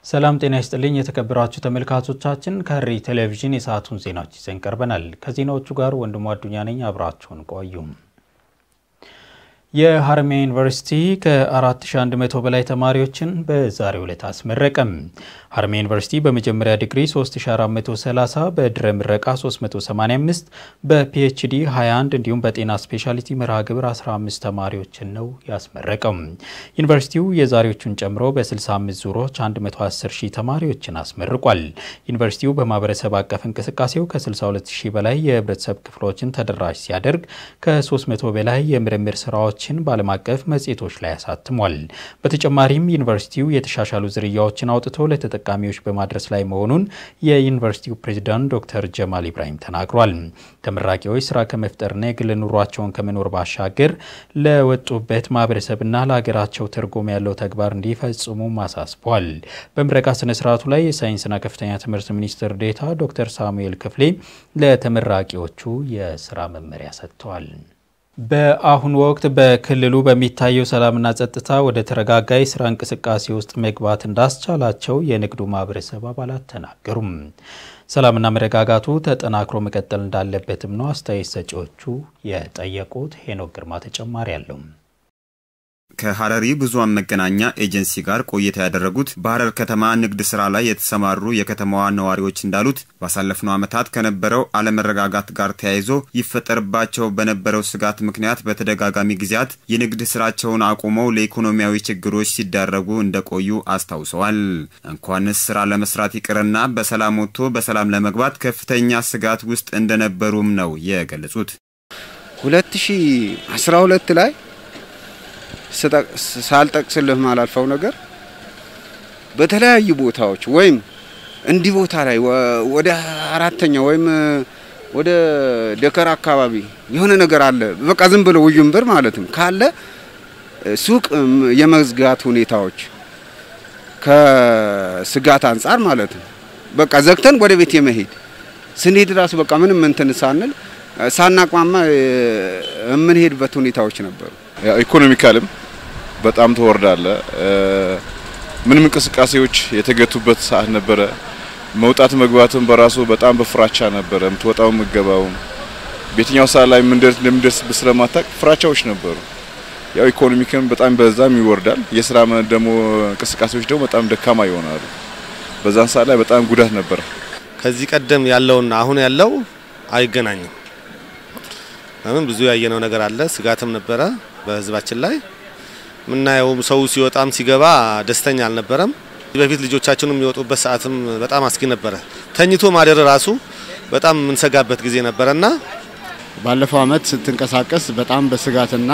ሰላም ጤና ይስጥልኝ የተከበራችሁ ተመልካቾቻችን፣ ከሐረሪ ቴሌቪዥን የሰዓቱን ዜናዎች ይዘን ቀርበናል። ከዜናዎቹ ጋር ወንድሙ አዱኛ ነኝ። አብራችሁን ቆዩ። የሀረማያ ዩኒቨርሲቲ ከ4100 በላይ ተማሪዎችን በዛሬው ዕለት አስመረቀም። ሀረማያ ዩኒቨርሲቲ በመጀመሪያ ዲግሪ 3430፣ በድረ ምረቃ 385፣ በፒኤችዲ 21 እንዲሁም በጤና ስፔሻሊቲ መርሃ ግብር 15 ተማሪዎችን ነው ያስመረቀው። ዩኒቨርሲቲው የዛሬዎቹን ጨምሮ በ65 ዙሮች 110 ሺህ ተማሪዎችን አስመርቋል። ዩኒቨርሲቲው በማህበረሰብ አቀፍ እንቅስቃሴው ከ62 ሺህ በላይ የህብረተሰብ ክፍሎችን ተደራሽ ሲያደርግ ከ300 በላይ የምርምር ስራዎች ችን በዓለም አቀፍ መጽሔቶች ላይ አሳትሟል። በተጨማሪም ዩኒቨርሲቲው የተሻሻሉ ዝርያዎችን አውጥቶ ለተጠቃሚዎች በማድረስ ላይ መሆኑን የዩኒቨርሲቲው ፕሬዚዳንት ዶክተር ጀማል ኢብራሂም ተናግሯል። ተመራቂዎች ስራ ከመፍጠርና የግል ኑሯቸውን ከመኖር ባሻገር ለወጡበት ማህበረሰብና ለሀገራቸው ትርጉም ያለው ተግባር እንዲፈጽሙ አሳስቧል። በምረቃ ስነ ስርዓቱ ላይ የሳይንስና ከፍተኛ ትምህርት ሚኒስትር ዴኤታ ዶክተር ሳሙኤል ክፍሌ ለተመራቂዎቹ የስራ መመሪያ ሰጥተዋል። በአሁኑ ወቅት በክልሉ በሚታየው ሰላምና ጸጥታ ወደ ተረጋጋ የስራ እንቅስቃሴ ውስጥ መግባት እንዳስቻላቸው የንግዱ ማህበረሰብ አባላት ተናገሩም። ሰላምና መረጋጋቱ ተጠናክሮ መቀጠል እንዳለበትም ነው አስተያየት ሰጪዎቹ የጠየቁት። ሄኖክ ግርማ ተጨማሪ አለው። ከሐረሪ ብዙኃን መገናኛ ኤጀንሲ ጋር ቆይታ ያደረጉት በሐረር ከተማ ንግድ ስራ ላይ የተሰማሩ የከተማዋ ነዋሪዎች እንዳሉት ባሳለፍነው ዓመታት ከነበረው አለመረጋጋት ጋር ተያይዞ ይፈጠርባቸው በነበረው ስጋት ምክንያት በተደጋጋሚ ጊዜያት የንግድ ስራቸውን አቁመው ለኢኮኖሚያዊ ችግሮች ሲዳረጉ እንደቆዩ አስታውሰዋል። እንኳንስ ስራ ለመስራት ይቅርና በሰላም ወጥቶ በሰላም ለመግባት ከፍተኛ ስጋት ውስጥ እንደነበሩም ነው የገለጹት። 2012 ላይ ሳልጠቅስልህ ማላልፈው ነገር በተለያዩ ቦታዎች ወይም እንዲህ ቦታ ላይ ወደ አራተኛ ወይም ወደ ደከር አካባቢ የሆነ ነገር አለ። በቃ ዝም ብሎ ውዥንብር ማለትም ካለ ሱቅ የመዝጋት ሁኔታዎች ከስጋት አንጻር ማለት ነው። በቃ ዘግተን ወደ ቤት የመሄድ ስንሄድ ራሱ በቃ ምንም እንትን ሳንል ሳናቋማ የምንሄድበት ሁኔታዎች ነበሩ። ኢኮኖሚካልም በጣም ተወርዳለ። ምንም እንቅስቃሴዎች የተገቱበት ሰዓት ነበረ። መውጣት መግባትም በራሱ በጣም በፍራቻ ነበረ። የምትወጣው ምገባውም በየትኛው ሰዓት ላይ እንደምደርስ ስለማታቅ ፍራቻዎች ነበሩ። ያው ኢኮኖሚክም በጣም በዛም ይወርዳል። የስራ ደግሞ እንቅስቃሴዎች ደግሞ በጣም ደካማ ይሆናሉ። በዛን ሰዓት ላይ በጣም ጉዳት ነበረ። ከዚህ ቀደም ያለውና አሁን ያለው አይገናኝም። ለምን ብዙ ያየነው ነገር አለ። ስጋትም ነበረ በህዝባችን ላይ ምናየውም ሰው ሲወጣም ሲገባ ደስተኛ አልነበረም። በፊት ልጆቻችንም የሚወጡበት ሰዓትም በጣም አስጊ ነበረ። ተኝቶ ማደር ራሱ በጣም የምንሰጋበት ጊዜ ነበረና ባለፈው አመት ስትንቀሳቀስ በጣም በስጋትና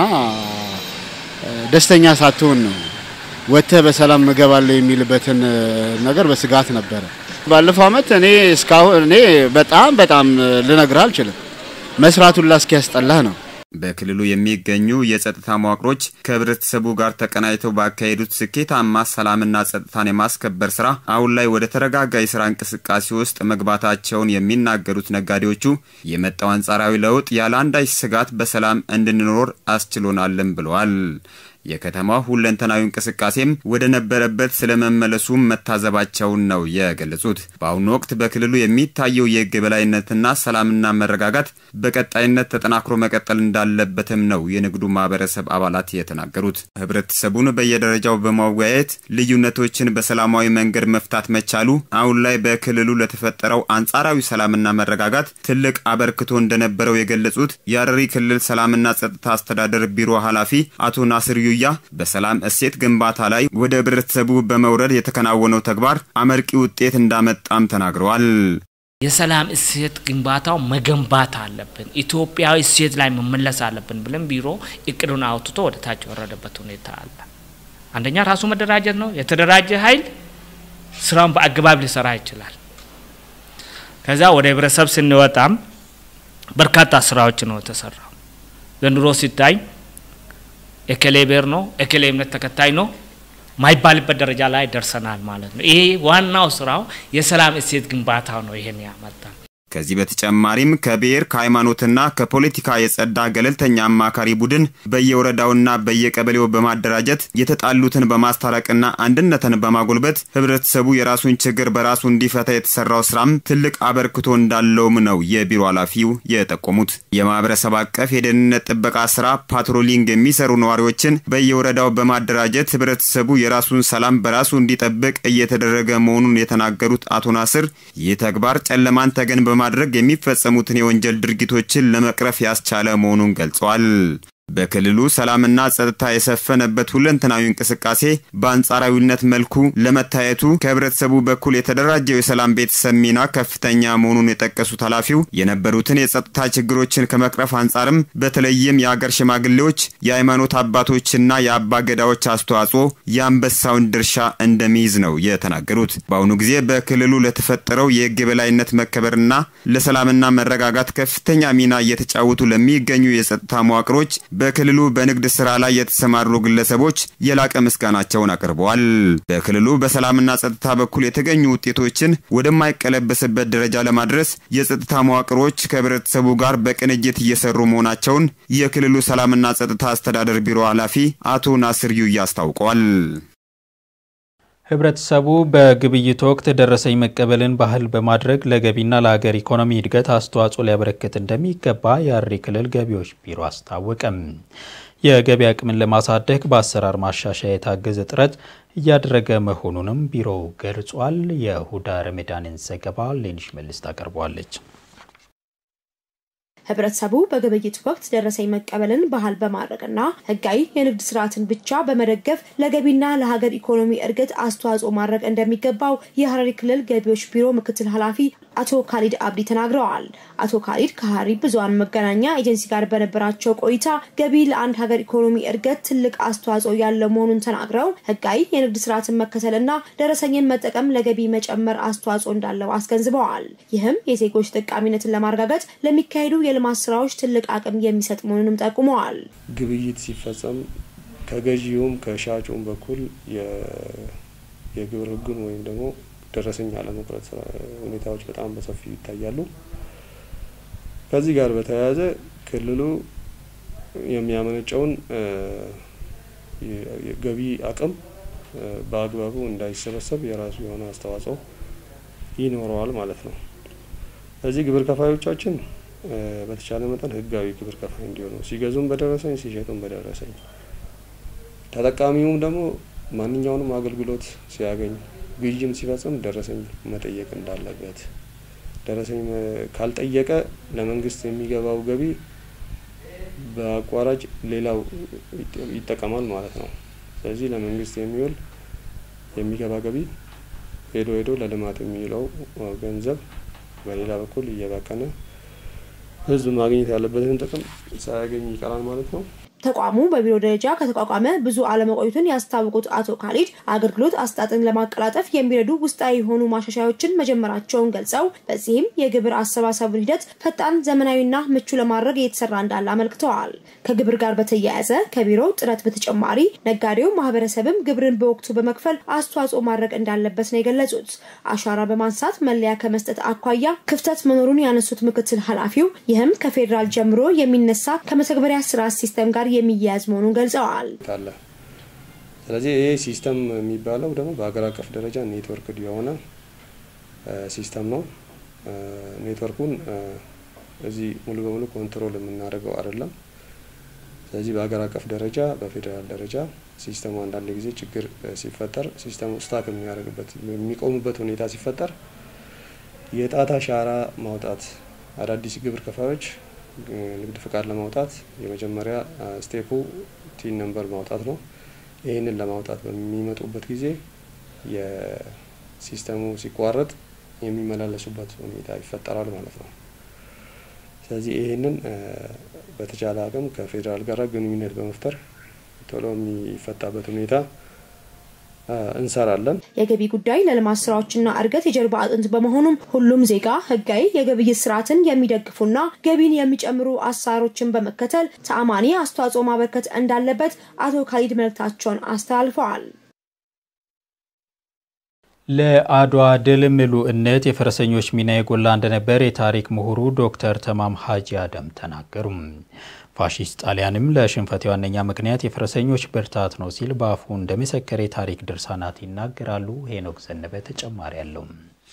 ደስተኛ ሳትሆን ነው ወጥተህ በሰላም እገባለሁ የሚልበትን ነገር በስጋት ነበረ። ባለፈው አመት እኔ እስካሁን እኔ በጣም በጣም ልነግርህ አልችልም መስራቱን ላስኪያስጠላህ ነው። በክልሉ የሚገኙ የጸጥታ መዋቅሮች ከህብረተሰቡ ጋር ተቀናጅተው ባካሄዱት ስኬታማ ሰላምና ጸጥታን የማስከበር ስራ አሁን ላይ ወደ ተረጋጋ የስራ እንቅስቃሴ ውስጥ መግባታቸውን የሚናገሩት ነጋዴዎቹ የመጣው አንጻራዊ ለውጥ ያለ አንዳች ስጋት በሰላም እንድንኖር አስችሎናልም ብለዋል። የከተማው ሁለንተናዊ እንቅስቃሴም ወደ ነበረበት ስለመመለሱ መታዘባቸውን ነው የገለጹት። በአሁኑ ወቅት በክልሉ የሚታየው የህግ የበላይነትና ሰላምና መረጋጋት በቀጣይነት ተጠናክሮ መቀጠል እንዳለበትም ነው የንግዱ ማህበረሰብ አባላት የተናገሩት። ህብረተሰቡን በየደረጃው በማወያየት ልዩነቶችን በሰላማዊ መንገድ መፍታት መቻሉ አሁን ላይ በክልሉ ለተፈጠረው አንጻራዊ ሰላምና መረጋጋት ትልቅ አበርክቶ እንደነበረው የገለጹት የሐረሪ ክልል ሰላምና ጸጥታ አስተዳደር ቢሮ ኃላፊ አቶ ናስር ያ በሰላም እሴት ግንባታ ላይ ወደ ህብረተሰቡ በመውረድ የተከናወነው ተግባር አመርቂ ውጤት እንዳመጣም ተናግረዋል። የሰላም እሴት ግንባታው መገንባት አለብን፣ ኢትዮጵያዊ እሴት ላይ መመለስ አለብን ብለን ቢሮ እቅዱን አውጥቶ ወደ ታች የወረደበት ሁኔታ አለ። አንደኛ ራሱ መደራጀት ነው። የተደራጀ ኃይል ስራውን በአግባብ ሊሰራ ይችላል። ከዛ ወደ ህብረተሰብ ስንወጣም በርካታ ስራዎች ነው የተሰራው። ዘንድሮ ሲታይ ኤከሌ ብሔር ነው ኤከሌ እምነት ተከታይ ነው ማይባልበት ደረጃ ላይ ደርሰናል ማለት ነው። ይሄ ዋናው ስራው የሰላም እሴት ግንባታው ነው ይሄን ያመጣ። ከዚህ በተጨማሪም ከብሔር ከሃይማኖትና ከፖለቲካ የጸዳ ገለልተኛ አማካሪ ቡድን በየወረዳውና በየቀበሌው በማደራጀት የተጣሉትን በማስታረቅና አንድነትን በማጎልበት ህብረተሰቡ የራሱን ችግር በራሱ እንዲፈታ የተሰራው ስራም ትልቅ አበርክቶ እንዳለውም ነው የቢሮ ኃላፊው የጠቆሙት። የማህበረሰብ አቀፍ የደህንነት ጥበቃ ስራ ፓትሮሊንግ የሚሰሩ ነዋሪዎችን በየወረዳው በማደራጀት ህብረተሰቡ የራሱን ሰላም በራሱ እንዲጠብቅ እየተደረገ መሆኑን የተናገሩት አቶ ናስር ይህ ተግባር ጨለማን ተገን በማድረግ የሚፈጸሙትን የወንጀል ድርጊቶችን ለመቅረፍ ያስቻለ መሆኑን ገልጸዋል። በክልሉ ሰላምና ጸጥታ የሰፈነበት ሁለንተናዊ እንቅስቃሴ በአንጻራዊነት መልኩ ለመታየቱ ከህብረተሰቡ በኩል የተደራጀው የሰላም ቤተሰብ ሚና ከፍተኛ መሆኑን የጠቀሱት ኃላፊው የነበሩትን የጸጥታ ችግሮችን ከመቅረፍ አንጻርም በተለይም የአገር ሽማግሌዎች፣ የሃይማኖት አባቶችና የአባ ገዳዎች አስተዋጽኦ የአንበሳውን ድርሻ እንደሚይዝ ነው የተናገሩት። በአሁኑ ጊዜ በክልሉ ለተፈጠረው የህግ የበላይነት መከበርና ለሰላምና መረጋጋት ከፍተኛ ሚና እየተጫወቱ ለሚገኙ የጸጥታ መዋቅሮች በክልሉ በንግድ ስራ ላይ የተሰማሩ ግለሰቦች የላቀ ምስጋናቸውን አቅርበዋል። በክልሉ በሰላምና ጸጥታ በኩል የተገኙ ውጤቶችን ወደማይቀለበስበት ደረጃ ለማድረስ የጸጥታ መዋቅሮች ከህብረተሰቡ ጋር በቅንጅት እየሰሩ መሆናቸውን የክልሉ ሰላምና ጸጥታ አስተዳደር ቢሮ ኃላፊ አቶ ናስር ዩያ አስታውቀዋል። ህብረተሰቡ በግብይት ወቅት ደረሰኝ መቀበልን ባህል በማድረግ ለገቢና ለሀገር ኢኮኖሚ እድገት አስተዋጽኦ ሊያበረክት እንደሚገባ የሐረሪ ክልል ገቢዎች ቢሮ አስታወቀም። የገቢ አቅምን ለማሳደግ በአሰራር ማሻሻያ የታገዘ ጥረት እያደረገ መሆኑንም ቢሮው ገልጿል። የሁዳ ረመዳንን ዘገባ ሌኒሽ መልስ ታቀርበዋለች። ህብረተሰቡ በግብይት ወቅት ደረሰኝ መቀበልን ባህል በማድረግና ህጋዊ የንግድ ስርዓትን ብቻ በመደገፍ ለገቢና ለሀገር ኢኮኖሚ እድገት አስተዋጽኦ ማድረግ እንደሚገባው የሐረሪ ክልል ገቢዎች ቢሮ ምክትል ኃላፊ አቶ ካሊድ አብዲ ተናግረዋል። አቶ ካሊድ ከሐረሪ ብዙኃን መገናኛ ኤጀንሲ ጋር በነበራቸው ቆይታ ገቢ ለአንድ ሀገር ኢኮኖሚ እድገት ትልቅ አስተዋጽኦ ያለው መሆኑን ተናግረው ህጋዊ የንግድ ስርዓትን መከተልና ደረሰኝን መጠቀም ለገቢ መጨመር አስተዋጽኦ እንዳለው አስገንዝበዋል። ይህም የዜጎች ተጠቃሚነትን ለማረጋገጥ ለሚካሄዱ የልማት ስራዎች ትልቅ አቅም የሚሰጥ መሆኑንም ጠቁመዋል። ግብይት ሲፈጸም ከገዢውም ከሻጩም በኩል የግብር ህጉን ወይም ደግሞ ደረሰኝ አለመቁረጥ ሁኔታዎች በጣም በሰፊው ይታያሉ። ከዚህ ጋር በተያያዘ ክልሉ የሚያመነጨውን ገቢ አቅም በአግባቡ እንዳይሰበሰብ የራሱ የሆነ አስተዋጽኦ ይኖረዋል ማለት ነው። ስለዚህ ግብር ከፋዮቻችን በተቻለ መጠን ህጋዊ ግብር ከፋይ እንዲሆኑ ሲገዙም በደረሰኝ ሲሸጡም በደረሰኝ ተጠቃሚውም ደግሞ ማንኛውንም አገልግሎት ሲያገኝ ግዥም ሲፈጽም ደረሰኝ መጠየቅ እንዳለበት ደረሰኝ ካልጠየቀ ለመንግስት የሚገባው ገቢ በአቋራጭ ሌላው ይጠቀማል ማለት ነው። ስለዚህ ለመንግስት የሚውል የሚገባ ገቢ ሄዶ ሄዶ ለልማት የሚውለው ገንዘብ በሌላ በኩል እየባከነ ህዝብ ማግኘት ያለበትን ጥቅም ሳያገኝ ይቀራል ማለት ነው። ተቋሙ በቢሮ ደረጃ ከተቋቋመ ብዙ አለመቆየቱን ያስታወቁት አቶ ካሊድ አገልግሎት አሰጣጥን ለማቀላጠፍ የሚረዱ ውስጣዊ የሆኑ ማሻሻያዎችን መጀመራቸውን ገልጸው በዚህም የግብር አሰባሰቡን ሂደት ፈጣን፣ ዘመናዊና ምቹ ለማድረግ እየተሰራ እንዳለ አመልክተዋል። ከግብር ጋር በተያያዘ ከቢሮው ጥረት በተጨማሪ ነጋዴው ማህበረሰብም ግብርን በወቅቱ በመክፈል አስተዋጽኦ ማድረግ እንዳለበት ነው የገለጹት። አሻራ በማንሳት መለያ ከመስጠት አኳያ ክፍተት መኖሩን ያነሱት ምክትል ኃላፊው ይህም ከፌዴራል ጀምሮ የሚነሳ ከመተግበሪያ ስርዓት ሲስተም ጋር የሚያያዝ መሆኑን ገልጸዋል። አለ። ስለዚህ ይሄ ሲስተም የሚባለው ደግሞ በሀገር አቀፍ ደረጃ ኔትወርክ የሆነ ሲስተም ነው። ኔትወርኩን እዚህ ሙሉ በሙሉ ኮንትሮል የምናደርገው አይደለም። ስለዚህ በሀገር አቀፍ ደረጃ በፌዴራል ደረጃ ሲስተሙ አንዳንድ ጊዜ ችግር ሲፈጠር ሲስተሙ ስታክ የሚያደርግበት የሚቆሙበት ሁኔታ ሲፈጠር የጣት አሻራ ማውጣት አዳዲስ ግብር ከፋዮች ንግድ ፍቃድ ለማውጣት የመጀመሪያ ስቴፑ ቲን ነምበር ማውጣት ነው። ይህንን ለማውጣት በሚመጡበት ጊዜ የሲስተሙ ሲቋረጥ የሚመላለሱበት ሁኔታ ይፈጠራል ማለት ነው። ስለዚህ ይህንን በተቻለ አቅም ከፌዴራል ጋር ግንኙነት በመፍጠር ቶሎ የሚፈታበት ሁኔታ እንሰራለን። የገቢ ጉዳይ ለልማት ስራዎችና እድገት የጀርባ አጥንት በመሆኑም ሁሉም ዜጋ ህጋዊ የግብይት ስርዓትን የሚደግፉና ገቢን የሚጨምሩ አሰራሮችን በመከተል ተአማኒ አስተዋጽኦ ማበርከት እንዳለበት አቶ ካሊድ መልእክታቸውን አስተላልፈዋል። ለአድዋ ድል ምሉዕነት የፈረሰኞች ሚና የጎላ እንደነበር የታሪክ ምሁሩ ዶክተር ተማም ሀጂ አደም ተናገሩ። ፋሺስት ጣሊያንም ለሽንፈት ዋነኛ ምክንያት የፈረሰኞች ብርታት ነው ሲል በአፉ እንደመሰከረ የታሪክ ድርሳናት ይናገራሉ። ሄኖክ ዘነበ ተጨማሪ አለው።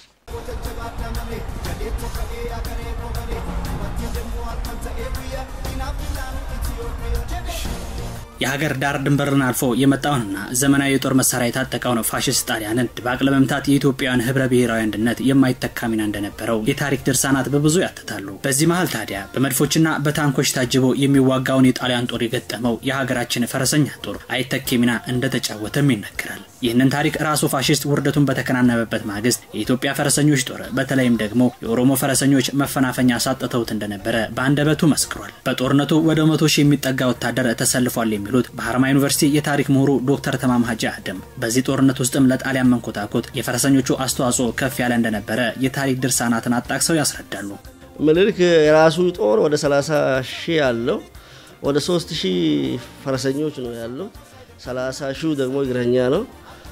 የሀገር ዳር ድንበርን አልፎ የመጣውንና ዘመናዊ የጦር መሳሪያ የታጠቀውን ፋሽስት ጣሊያንን ድባቅ ለመምታት የኢትዮጵያውያን ህብረ ብሔራዊ አንድነት የማይተካ ሚና እንደነበረው የታሪክ ድርሳናት በብዙ ያትታሉ። በዚህ መሀል ታዲያ በመድፎችና በታንኮች ታጅቦ የሚዋጋውን የጣሊያን ጦር የገጠመው የሀገራችን ፈረሰኛ ጦር አይተኬ ሚና እንደተጫወተም ይነገራል። ይህንን ታሪክ ራሱ ፋሽስት ውርደቱን በተከናነበበት ማግስት የኢትዮጵያ ፈረሰኞች ጦር በተለይም ደግሞ የኦሮሞ ፈረሰኞች መፈናፈኛ አሳጥተውት እንደነበረ በአንደበቱ መስክሯል። በጦርነቱ ወደ መቶ ሺህ የሚጠጋ ወታደር ተሰልፏል የሚሉት በሀረማ ዩኒቨርሲቲ የታሪክ ምሁሩ ዶክተር ተማም ሀጂ አደም በዚህ ጦርነት ውስጥም ለጣሊያን መንኮታኮት የፈረሰኞቹ አስተዋጽኦ ከፍ ያለ እንደነበረ የታሪክ ድርሳናትን አጣቅሰው ያስረዳሉ። ምኒልክ የራሱ ጦር ወደ 30 ሺህ ያለው ወደ 3 ሺህ ፈረሰኞች ነው ያለው። 30 ሺህ ደግሞ እግረኛ ነው።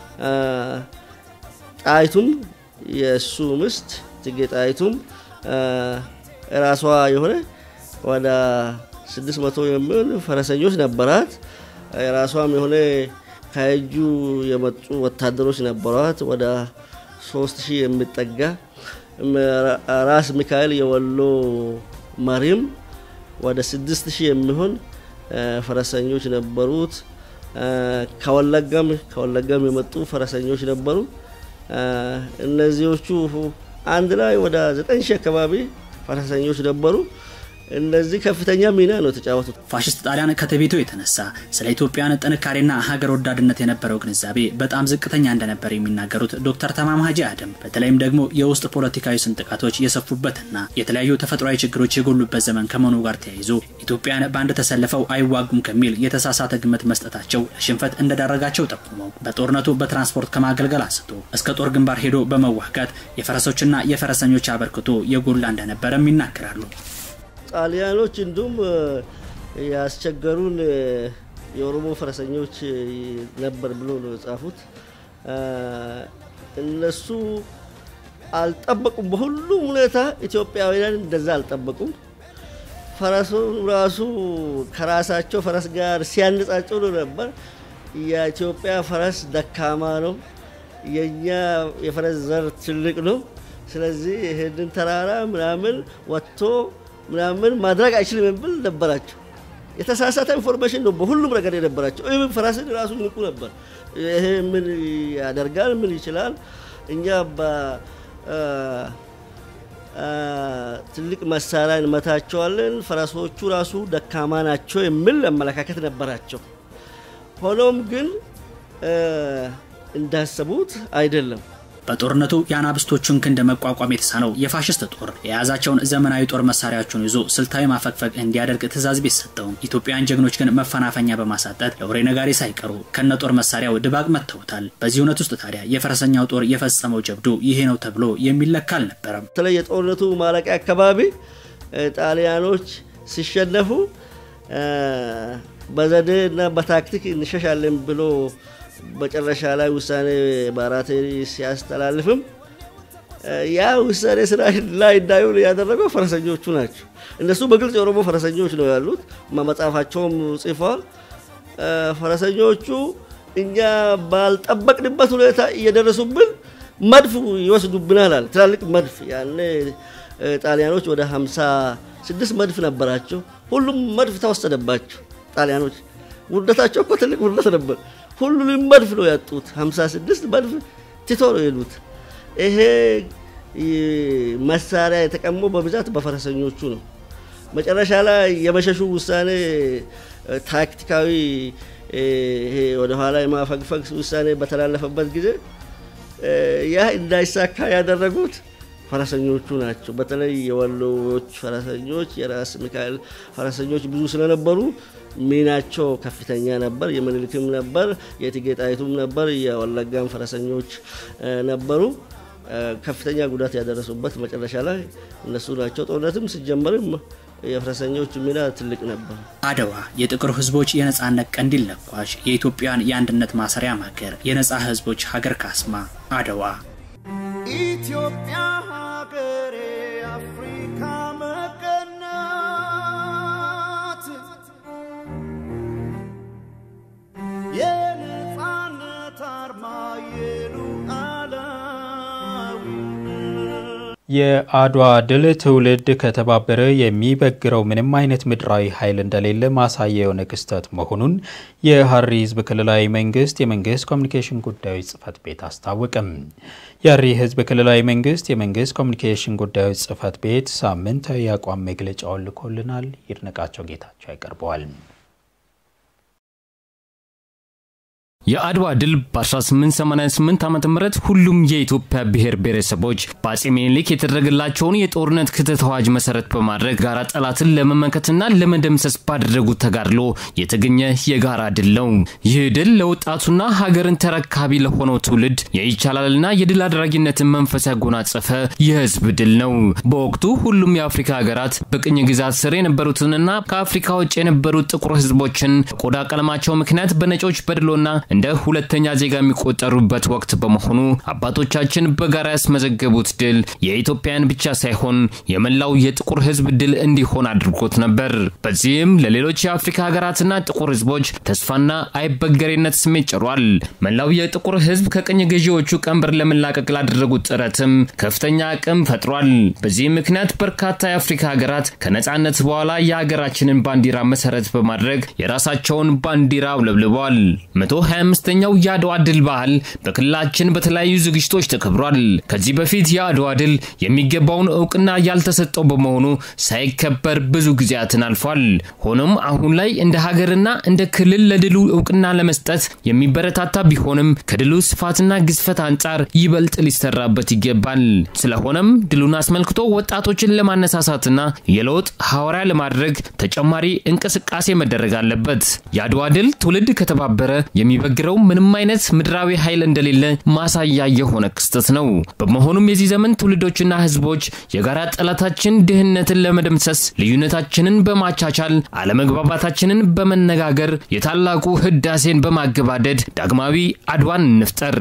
ጣይቱም የእሱ ምስት እቴጌ ጣይቱም ራሷ የሆነ ወደ 600 የሚሆን ፈረሰኞች ነበራት። የራሷም የሆነ ከእጁ የመጡ ወታደሮች ነበሯት። ወደ 3000 የሚጠጋ ራስ ሚካኤል የወሎ መሪም ወደ 6000 የሚሆን ፈረሰኞች ነበሩት። ከወለጋም ከወለጋም የመጡ ፈረሰኞች ነበሩ። እነዚዎቹ አንድ ላይ ወደ 9000 አካባቢ ፈረሰኞች ነበሩ። እነዚህ ከፍተኛ ሚና ነው የተጫወቱት። ፋሽስት ጣሊያን ከትዕቢቱ የተነሳ ስለ ኢትዮጵያን ጥንካሬና ሀገር ወዳድነት የነበረው ግንዛቤ በጣም ዝቅተኛ እንደነበር የሚናገሩት ዶክተር ተማም ሀጂ አደም በተለይም ደግሞ የውስጥ ፖለቲካዊ ስንጥቃቶች የሰፉበትና የተለያዩ ተፈጥሯዊ ችግሮች የጎሉበት ዘመን ከመሆኑ ጋር ተያይዞ ኢትዮጵያን በአንድ ተሰልፈው አይዋጉም ከሚል የተሳሳተ ግምት መስጠታቸው ለሽንፈት እንደዳረጋቸው ጠቁመው በጦርነቱ በትራንስፖርት ከማገልገል አንስቶ እስከ ጦር ግንባር ሄዶ በመዋጋት የፈረሶችና የፈረሰኞች አበርክቶ የጎላ እንደነበረም ይናገራሉ። ጣሊያኖች እንዲሁም ያስቸገሩን የኦሮሞ ፈረሰኞች ነበር ብሎ ነው የጻፉት። እነሱ አልጠበቁም። በሁሉም ሁኔታ ኢትዮጵያውያን እንደዛ አልጠበቁም። ፈረሱን ራሱ ከራሳቸው ፈረስ ጋር ሲያነጻጽሩ ነበር። የኢትዮጵያ ፈረስ ደካማ ነው፣ የእኛ የፈረስ ዘር ትልቅ ነው። ስለዚህ ይህንን ተራራ ምናምን ወጥቶ ምናምን ማድረግ አይችልም የሚል ነበራቸው። የተሳሳተ ኢንፎርሜሽን ነው በሁሉም ነገር የነበራቸው። ይህም ፈረስን ራሱ ይንቁ ነበር። ይሄ ምን ያደርጋል? ምን ይችላል? እኛ ትልቅ መሳሪያ እንመታቸዋለን፣ ፈረሶቹ ራሱ ደካማ ናቸው የሚል አመለካከት ነበራቸው። ሆኖም ግን እንዳሰቡት አይደለም። በጦርነቱ የአናብስቶቹን ክንድ መቋቋም የተሳነው የፋሽስት ጦር የያዛቸውን ዘመናዊ ጦር መሳሪያዎችን ይዞ ስልታዊ ማፈግፈግ እንዲያደርግ ትዕዛዝ ቢሰጠውም ኢትዮጵያውያን ጀግኖች ግን መፈናፈኛ በማሳጠት ለወሬ ነጋሪ ሳይቀሩ ከነ ጦር መሳሪያው ድባቅ መጥተውታል። በዚህ እውነት ውስጥ ታዲያ የፈረሰኛው ጦር የፈጸመው ጀብዱ ይሄ ነው ተብሎ የሚለካ አልነበረም። በተለይ የጦርነቱ ማለቂያ አካባቢ ጣሊያኖች ሲሸነፉ በዘዴ እና በታክቲክ እንሸሻለን ብሎ መጨረሻ ላይ ውሳኔ ባራቴሪ ሲያስተላልፍም ያ ውሳኔ ስራ ላይ እንዳይውል ያደረገው ፈረሰኞቹ ናቸው። እነሱ በግልጽ የኦሮሞ ፈረሰኞች ነው ያሉት፣ መጽሐፋቸውም ጽፈዋል። ፈረሰኞቹ እኛ ባልጠበቅንበት ሁኔታ እየደረሱብን መድፍ ይወስዱብናል አለ። ትላልቅ መድፍ ያኔ ጣሊያኖች ወደ 56 መድፍ ነበራቸው። ሁሉም መድፍ ተወሰደባቸው። ጣሊያኖች ውርደታቸው እኮ ትልቅ ውርደት ነበር። ሁሉንም መድፍ ነው ያጡት። 56 መድፍ ትቶ ነው የሄዱት። ይሄ መሳሪያ የተቀሙ በብዛት በፈረሰኞቹ ነው። መጨረሻ ላይ የመሸሹ ውሳኔ ታክቲካዊ ይሄ ወደኋላ የማፈግፈግ ውሳኔ በተላለፈበት ጊዜ ያ እንዳይሳካ ያደረጉት ፈረሰኞቹ ናቸው። በተለይ የወሎዎች ፈረሰኞች፣ የራስ ሚካኤል ፈረሰኞች ብዙ ስለነበሩ ሚናቸው ከፍተኛ ነበር። የምኒልክም ነበር፣ የእቴጌ ጣይቱም ነበር፣ የወለጋም ፈረሰኞች ነበሩ። ከፍተኛ ጉዳት ያደረሱበት መጨረሻ ላይ እነሱ ናቸው። ጦርነትም ሲጀመርም የፈረሰኞች ሚና ትልቅ ነበር። አድዋ የጥቁር ህዝቦች የነጻነት ቀንዲል ለኳሽ፣ የኢትዮጵያን የአንድነት ማሰሪያ ማገር፣ የነጻ ህዝቦች ሀገር ካስማ አድዋ ኢትዮጵያ ሀገሬ አፍሪካ መቀናት የነፃነት አርማ የአድዋ ድል ትውልድ ከተባበረ የሚበግረው ምንም አይነት ምድራዊ ኃይል እንደሌለ ማሳያ የሆነ ክስተት መሆኑን የሀረሪ ሕዝብ ክልላዊ መንግስት የመንግስት ኮሚኒኬሽን ጉዳዮች ጽህፈት ቤት አስታወቀም። የሀረሪ ሕዝብ ክልላዊ መንግስት የመንግስት ኮሚኒኬሽን ጉዳዮች ጽህፈት ቤት ሳምንታዊ የአቋም መግለጫውን ልኮልናል። ይድነቃቸው ጌታቸው ያቀርበዋል። የአድዋ ድል በ1888 ዓ ም ሁሉም የኢትዮጵያ ብሔር ብሔረሰቦች በአጼ ምኒልክ የተደረገላቸውን የጦርነት ክተት አዋጅ መሰረት በማድረግ ጋራ ጠላትን ለመመከትና ለመደምሰስ ባደረጉት ተጋድሎ የተገኘ የጋራ ድል ነው። ይህ ድል ለወጣቱና ሀገርን ተረካቢ ለሆነው ትውልድ የይቻላልና የድል አድራጊነትን መንፈስ ያጎናጸፈ የህዝብ ድል ነው። በወቅቱ ሁሉም የአፍሪካ ሀገራት በቅኝ ግዛት ስር የነበሩትንና ከአፍሪካ ውጭ የነበሩት ጥቁር ህዝቦችን ቆዳ ቀለማቸው ምክንያት በነጮች በድሎና እንደ ሁለተኛ ዜጋ የሚቆጠሩበት ወቅት በመሆኑ አባቶቻችን በጋራ ያስመዘገቡት ድል የኢትዮጵያን ብቻ ሳይሆን የመላው የጥቁር ህዝብ ድል እንዲሆን አድርጎት ነበር። በዚህም ለሌሎች የአፍሪካ ሀገራትና ጥቁር ህዝቦች ተስፋና አይበገሬነት ስሜት ጭሯል። መላው የጥቁር ህዝብ ከቅኝ ገዢዎቹ ቀንበር ለመላቀቅ ላደረጉት ጥረትም ከፍተኛ አቅም ፈጥሯል። በዚህም ምክንያት በርካታ የአፍሪካ ሀገራት ከነጻነት በኋላ የሀገራችንን ባንዲራ መሰረት በማድረግ የራሳቸውን ባንዲራ አውለብልበዋል። 25ኛው የአድዋ ድል በዓል በክልላችን በተለያዩ ዝግጅቶች ተከብሯል። ከዚህ በፊት የአድዋ ድል የሚገባውን እውቅና ያልተሰጠው በመሆኑ ሳይከበር ብዙ ጊዜያትን አልፏል። ሆኖም አሁን ላይ እንደ ሀገርና እንደ ክልል ለድሉ እውቅና ለመስጠት የሚበረታታ ቢሆንም ከድሉ ስፋትና ግዝፈት አንጻር ይበልጥ ሊሰራበት ይገባል። ስለሆነም ድሉን አስመልክቶ ወጣቶችን ለማነሳሳትና የለውጥ ሐዋርያ ለማድረግ ተጨማሪ እንቅስቃሴ መደረግ አለበት። የአድዋ ድል ትውልድ ከተባበረ የሚበግረው ምንም አይነት ምድራዊ ኃይል እንደሌለ ማሳያ የሆነ ክስተት ነው። በመሆኑም የዚህ ዘመን ትውልዶችና ህዝቦች የጋራ ጠላታችን ድህነትን ለመደምሰስ ልዩነታችንን በማቻቻል አለመግባባታችንን በመነጋገር የታላቁ ህዳሴን በማገባደድ ዳግማዊ አድዋን እንፍጠር።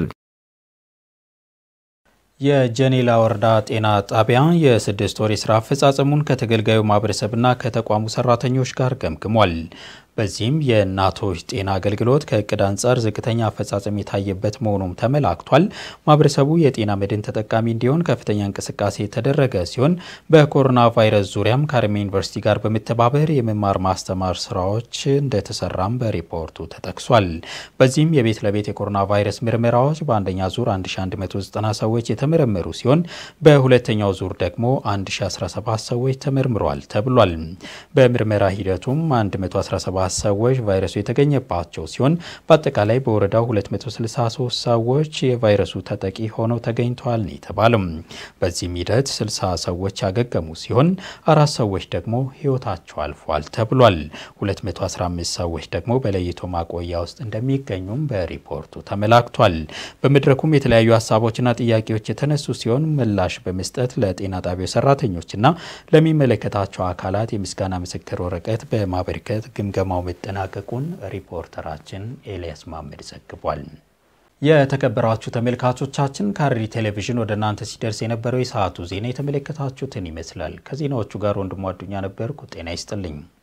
የጀኔላ ወረዳ ጤና ጣቢያ የስድስት ወር የስራ አፈጻጸሙን ከተገልጋዩ ማህበረሰብና ከተቋሙ ሰራተኞች ጋር ገምግሟል። በዚህም የእናቶች ጤና አገልግሎት ከእቅድ አንጻር ዝቅተኛ አፈጻጸም የታየበት መሆኑም ተመላክቷል። ማህበረሰቡ የጤና መድን ተጠቃሚ እንዲሆን ከፍተኛ እንቅስቃሴ የተደረገ ሲሆን በኮሮና ቫይረስ ዙሪያም ከሀረማያ ዩኒቨርሲቲ ጋር በመተባበር የመማር ማስተማር ስራዎች እንደተሰራም በሪፖርቱ ተጠቅሷል። በዚህም የቤት ለቤት የኮሮና ቫይረስ ምርመራዎች በአንደኛ ዙር 1190 ሰዎች የተመረመሩ ሲሆን በሁለተኛው ዙር ደግሞ 1017 ሰዎች ተመርምረዋል ተብሏል። በምርመራ ሂደቱም 117 ሰዎች ቫይረሱ የተገኘባቸው ሲሆን በአጠቃላይ በወረዳው 263 ሰዎች የቫይረሱ ተጠቂ ሆነው ተገኝተዋል ነው የተባለው። በዚህም ሂደት 60 ሰዎች ያገገሙ ሲሆን አራት ሰዎች ደግሞ ህይወታቸው አልፏል ተብሏል። 215 ሰዎች ደግሞ በለይቶ ማቆያ ውስጥ እንደሚገኙም በሪፖርቱ ተመላክቷል። በመድረኩም የተለያዩ ሀሳቦችና ጥያቄዎች የተነሱ ሲሆን ምላሽ በመስጠት ለጤና ጣቢያው ሰራተኞችና ለሚመለከታቸው አካላት የምስጋና ምስክር ወረቀት በማበርከት ግምገማው መጠናቀቁን ሪፖርተራችን ኤልያስ ማመድ ዘግቧል። የተከበራችሁ ተመልካቾቻችን ከሀረሪ ቴሌቪዥን ወደ እናንተ ሲደርስ የነበረው የሰዓቱ ዜና የተመለከታችሁትን ይመስላል። ከዜናዎቹ ጋር ወንድሙ አዱኛ ነበርኩ። ጤና ይስጥልኝ።